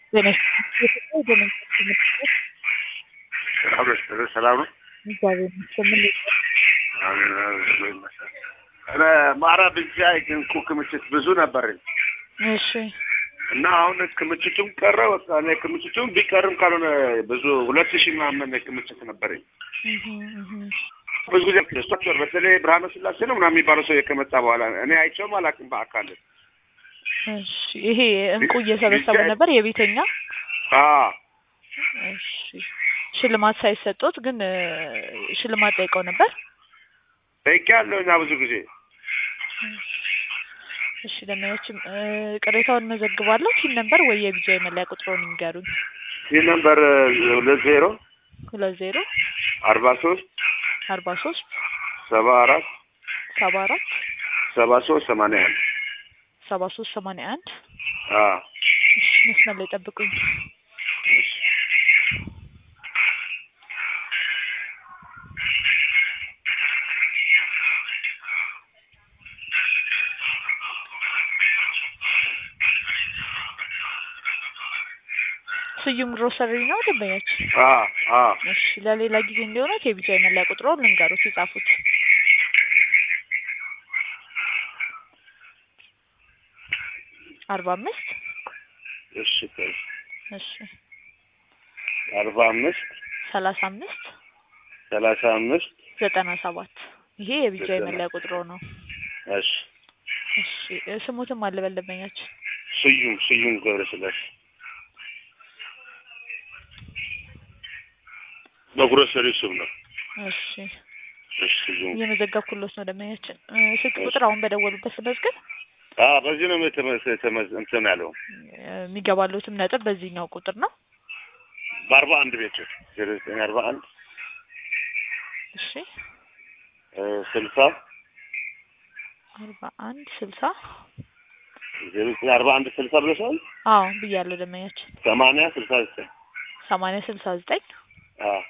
ሰላም ነው። ማራ ብቻ ግን እኮ ክምችት ብዙ ነበረኝ እሺ እና አሁን ክምችቱም ቀረ። በቃ እኔ ክምችቱም ቢቀርም ካልሆነ ብዙ ሁለት ሺህ ምናምን ክምችት ነበረኝ። እህ እህ ብዙ ጊዜ ስቶቸር በተለይ ብርሃነ ስላሴ ነው ምናምን የሚባለው ሰው ከመጣ በኋላ እኔ አይቼውም አላውቅም በአካል። እሺ ይሄ እንቁ እየሰበሰቡ ነበር የቤተኛ አዎ እሺ ሽልማት ሳይሰጡት ግን እ ሽልማት ጠይቀው ነበር። ጠይቄያለሁ እና ብዙ ጊዜ እሺ ለማያችም ቅሬታውን መዘግባለሁ። ቲን ነበር ወይ የቢጃ የመለያ ቁጥሩን ይንገሩኝ። ይህ ነምበር ሁለት ዜሮ ሁለት ዜሮ አርባ ሶስት አርባ ሶስት ሰባ አራት ሰባ አራት ሰባ ሶስት ሰማንያ አንድ ሰባ ሶስት ሰማንያ አንድ አዎ እሺ መስመር ላይ ጠብቁኝ። ስዩም ግሮሰሪ ነው ደንበኛችን። አዎ አዎ እሺ ለሌላ ጊዜ እንዲሆነ የቢጃ የመለያ ቁጥሩን ልንገሩት ይጻፉት። አርባ አምስት እሺ ቆይ እሺ አርባ አምስት ሰላሳ አምስት ሰላሳ አምስት ዘጠና ሰባት ይሄ የቢጃ የመለያ ቁጥሩ ነው። እሺ እሺ እ ስሙትም አልበል ደንበኛችን ስዩም ስዩም ገብረስላሴ በግሮሰሪ ስም ነው። እሺ እሺ ስዩም እየመዘገብኩሎት ነው ደንበኛችን። እ ስልክ ቁጥር አሁን በደወሉበት መዝገብ አዎ በዚህ ነው የተመ- የተመ- እንትን ያለው የሚገባሉትም ነጥብ በዚህኛው ቁጥር ነው። በአርባ አንድ ቤት ዜሮ ዘጠኝ አርባ አንድ እሺ እ ስልሳ አርባ አንድ ስልሳ ዜሮ ዘጠኝ አርባ አንድ ስልሳ ብለሻል። አዎ ብያለሁ ደንበኛችን። ሰማንያ ስልሳ ዘጠኝ ሰማንያ ስልሳ ዘጠኝ አዎ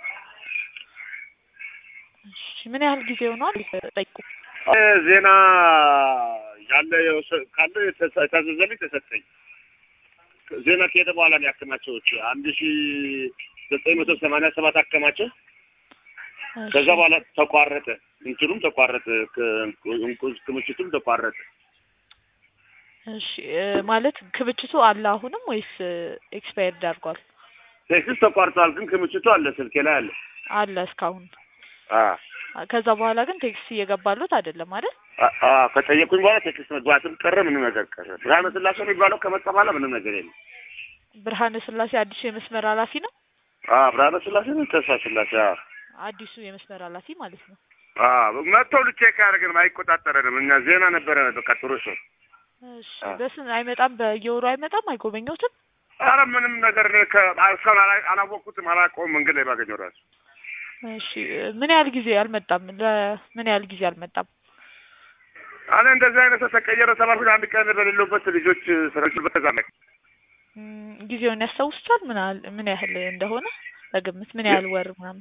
እሺ ምን ያህል ጊዜ ሆኗል? ጠይቁ። እ ዜና ያለ የወሰ- ካለ የተሰ- የታዘዘልኝ ተሰጠኝ። ዜና ከሄደ በኋላ ነው ያከማቸውት አንድ ሺ ዘጠኝ መቶ ሰማንያ ሰባት አከማቸው። እሺ። ከዛ በኋላ ተቋረጠ፣ እንትኑም ተቋረጠ፣ ክ- እንቁ- ክምችቱም ተቋረጠ። እሺ እ ማለት ክምችቱ አለ አሁንም ወይስ ኤክስፓየርድ አድርጓል? ቴክስት ተቋርጧል፣ ግን ክምችቱ አለ፣ ስልኬ ላይ አለ። አለ እስካሁን። አ ከዛ በኋላ ግን ቴክስት እየገባሉት አይደለም አይደል? አ- አ ከጠየቁኝ በኋላ ቴክስት መግባትም ቀረ፣ ምንም ነገር ቀረ። ብርሃነ ስላሴ የሚባለው ከመጣ በኋላ ምንም ነገር የለም። ብርሃነ ስላሴ አዲሱ የመስመር ኃላፊ ነው። አ ብርሃነ ስላሴ ነው ተስፋ ስላሴ አ አዲሱ የመስመር ኃላፊ ማለት ነው። አ መጥተው ልቼክ አያደርግንም፣ አይቆጣጠረንም። እኛ ዜና ነበረ በቃ ጥሩ ሰው እሺ አ። በስን አይመጣም፣ በየወሩ አይመጣም፣ አይጎበኘውትም። አረ ምንም ነገር እኔ ከ- እስካሁን አላ- አላወቅኩትም፣ አላውቀውም። መንገድ ላይ ባገኘው ራሱ እሺ ምን ያህል ጊዜ አልመጣም? ለምን ያህል ጊዜ አልመጣም? እኔ እንደዚህ አይነት ሰው ተቀየረ ተባልኩኝ። አንድ ቀን በሌለውበት ልጆች ስራች በተዛ እም፣ ጊዜውን ያስታውሱታል? ምን ያህል ምን ያህል እንደሆነ በግምት ምን ያህል ወር ምናምን?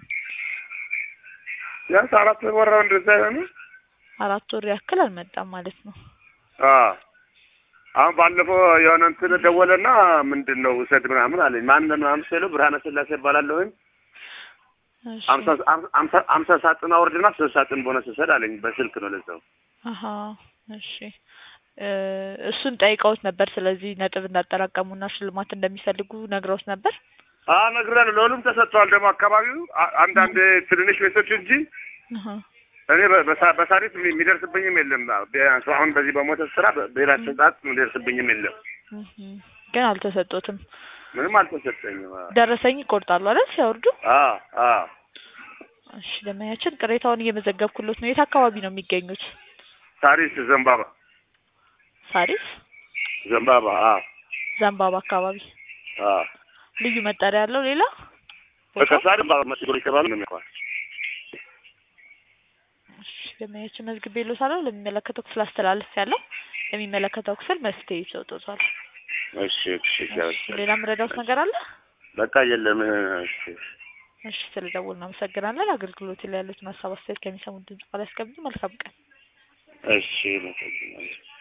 ቢያንስ አራት ወራው እንደዛ የሆነ አራት ወር ያክል አልመጣም ማለት ነው። አዎ አሁን ባለፈው የሆነ እንትን ደወለና ምንድን ነው ውሰድ ምናምን አለኝ። ማን ምናምን ስለው ብርሃነ ስላሴ ይባላለሁኝ እሺ አምሳ አምሳ አምሳ ሳጥን አውርድና ሶስት ሳጥን ቦነስ ውሰድ አለኝ። በስልክ ነው ለዛው። አሀ እሺ እ እሱን ጠይቀውት ነበር። ስለዚህ ነጥብ እንዳጠራቀሙና ሽልማት እንደሚፈልጉ ነግረውት ነበር። አዎ እነግርሃለሁ። ለሁሉም ተሰጥቷል። ደግሞ አካባቢው አ- አንዳንድ ትንንሽ ቤቶች እንጂ አሀ እኔ በ- በሳ- በሳሪት የሚ- የሚደርስብኝም የለም። ቢያንስ አሁን በዚህ በሞተር ስራ በ- ብሔራዊ ስጣት የሚደርስብኝም የለም። እህ ግን አልተሰጡትም። ምንም አልተሰጠኝም። አዎ ደረሰኝ ይቆርጣሉ አይደል ሲያወርዱ? አዎ አዎ እሺ ለማያችን ቅሬታውን እየመዘገብኩሎት ነው። የት አካባቢ ነው የሚገኙት? ሳሪስ ዘንባባ ሳሪስ ዘንባባ አዎ ዘንባባ አካባቢ አዎ ልዩ መጠሪያ ያለው ሌላ በቃ ቦታ? ሳሪ ባባ መስሎ ይተባል ነው የሚባል እሺ ለማያችን መዝግቤሎታለሁ። ለሚመለከተው ክፍል አስተላልፍ ያለው ለሚመለከተው ክፍል መፍትሄ ይሰጡታል። እሺ እሺ እሺ ሌላ ምረዳውት ነገር አለ? በቃ የለም እሺ እሺ ስለደወሉ እናመሰግናለን። አገልግሎት ላይ ያሉትን ሀሳብ አስተያየት ከሚሰሙት ድምጽ ቃል ያስቀምጡ። መልካም ቀን። እሺ መሰግናለሁ